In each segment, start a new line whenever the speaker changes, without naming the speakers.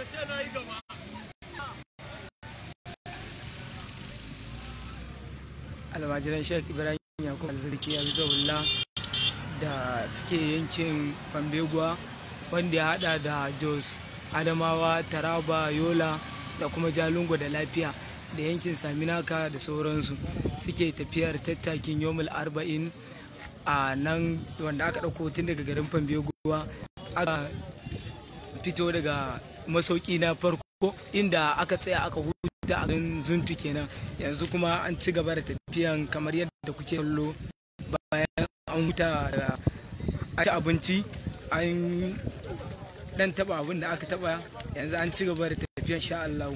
almajiran sheikh ibrahim yakubu alzirki ya bizo da suke yankin fambeguwa wanda ya hada da jos adamawa taraba yola da kuma jalingo da lafiya da yankin saminaka da sauransu suke tafiyar tattakin yomul arba'in a nan wanda aka ɗauko tun daga garin fambeguwa aka fito daga masauki na farko inda aka tsaya aka huta a garin zuntu kenan yanzu kuma an ci gaba da tafiyan kamar yadda kuke kallo bayan an huta da ci abinci an dan taba abin da aka taba yanzu an ci gaba da tafiyan sha Allah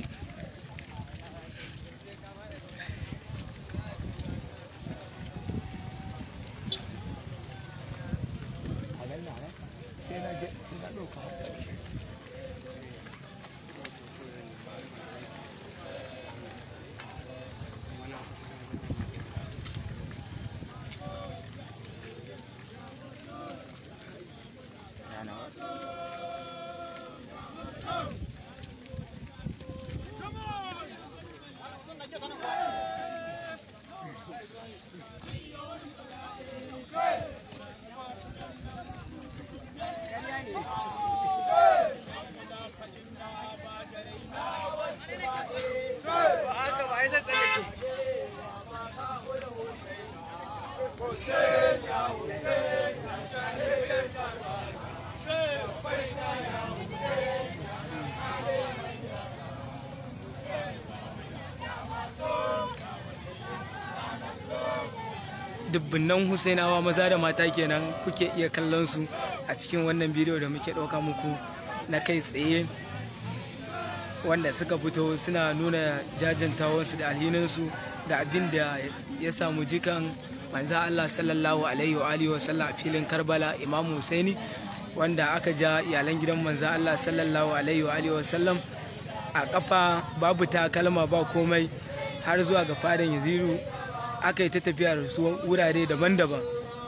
dubbunan husainawa maza da mata kenan kuke iya kallon su a cikin wannan bidiyo da muke ɗauka muku na kai tsaye wanda suka fito suna nuna jajantawarsu da alhininsu da abin da ya samu jikan manza Allah sallallahu alaihi wa alihi wasallam a filin Karbala Imam Husaini wanda aka ja iyalan gidan manza Allah sallallahu alaihi wa alihi wasallam a kafa babu takalma ba komai har zuwa ga fadan Yaziru aka yi ta tafiya da su wurare daban-daban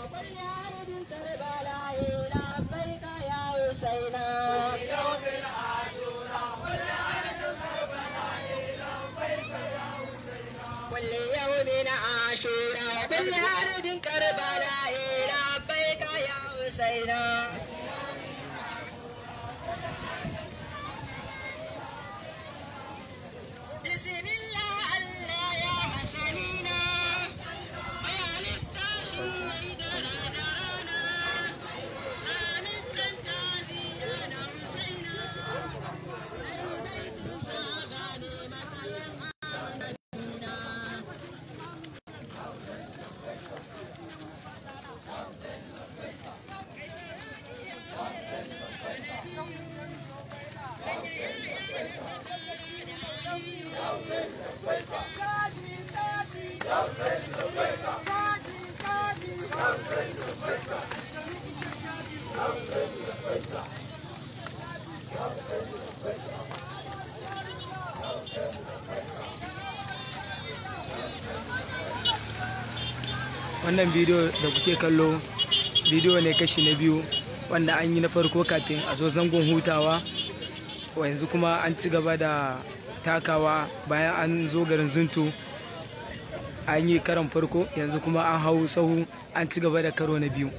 wannan bidiyo da kuke kallo bidiyo ne kashi na biyu wanda an yi na farko kafin a zo zangon hutawa yanzu kuma an ci gaba da takawa bayan an zo garin zuntu an yi karon farko yanzu kuma an hau sahu an ci gaba da karo na biyu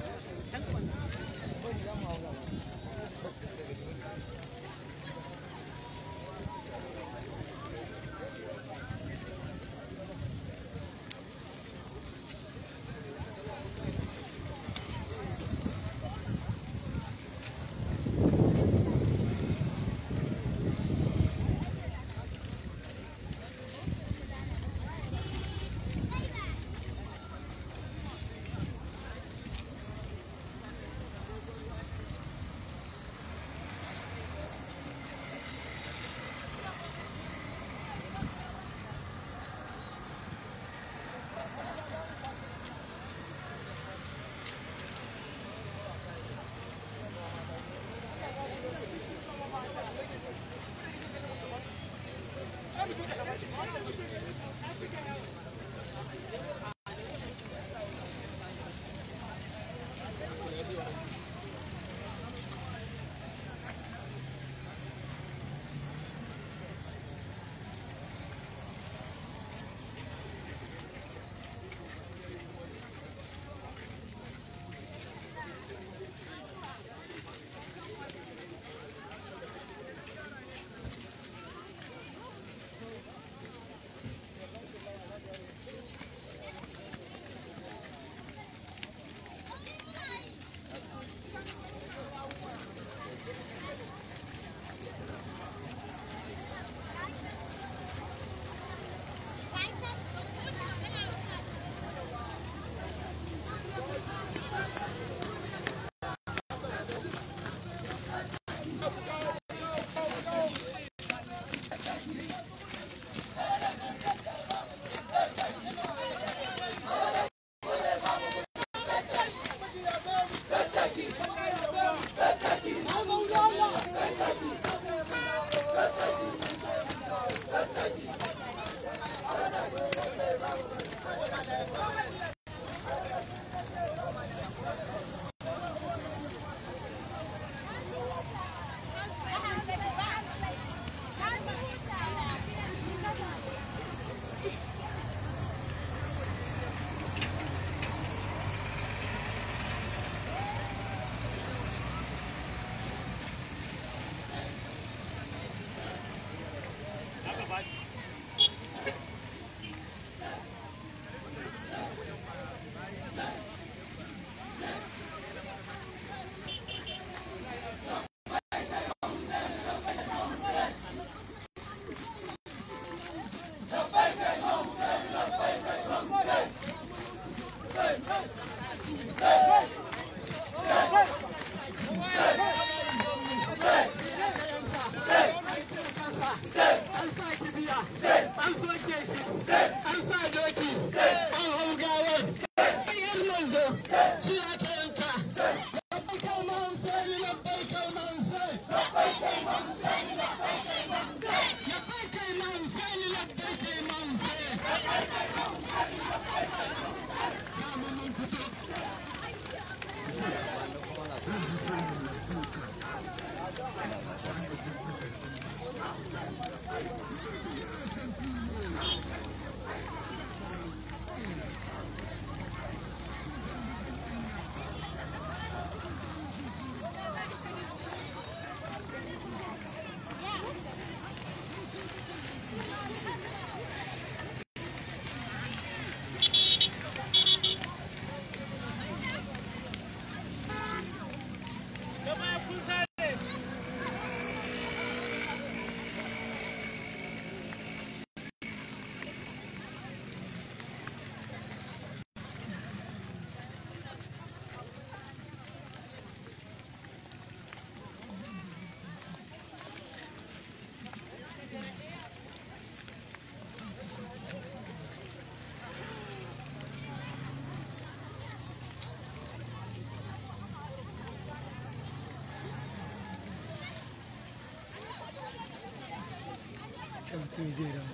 can mutum zai dawo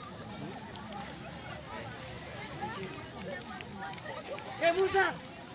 Kai Musa!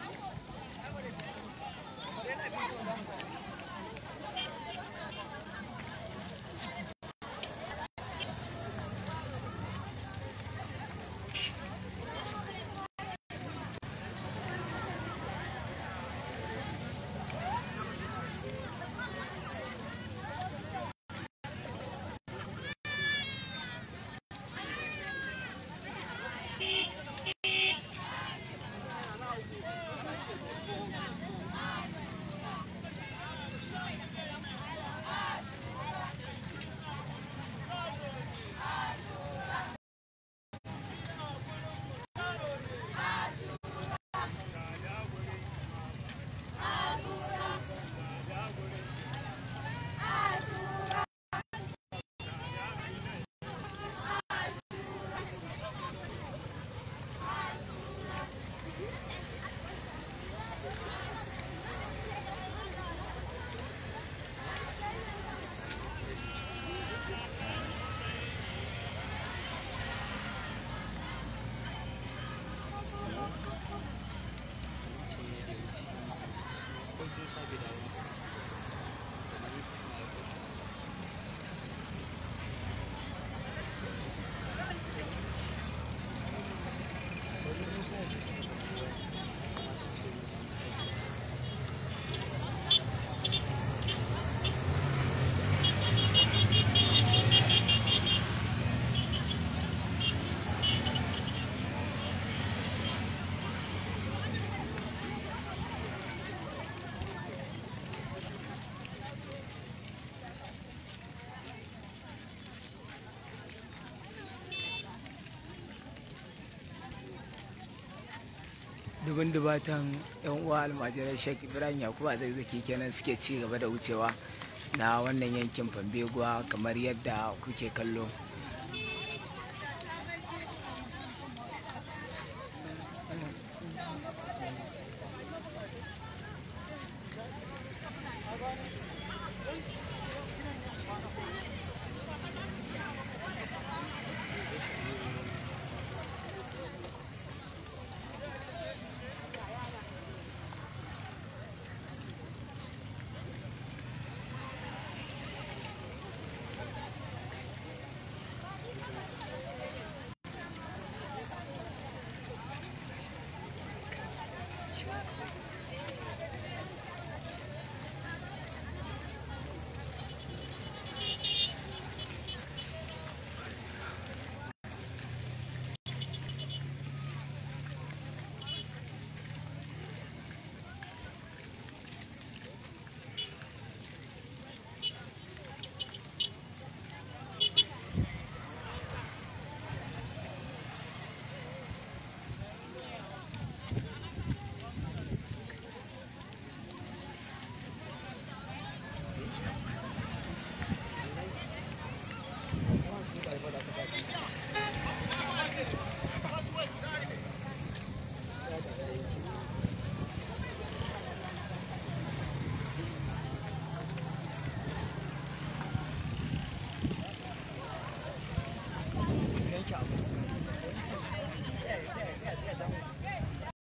dubin dubatan yan uwa almajirai shek ibrahim yakubu a zazzaki kenan suke ci gaba da wucewa na wannan yankin fambeguwa kamar yadda kuke kallo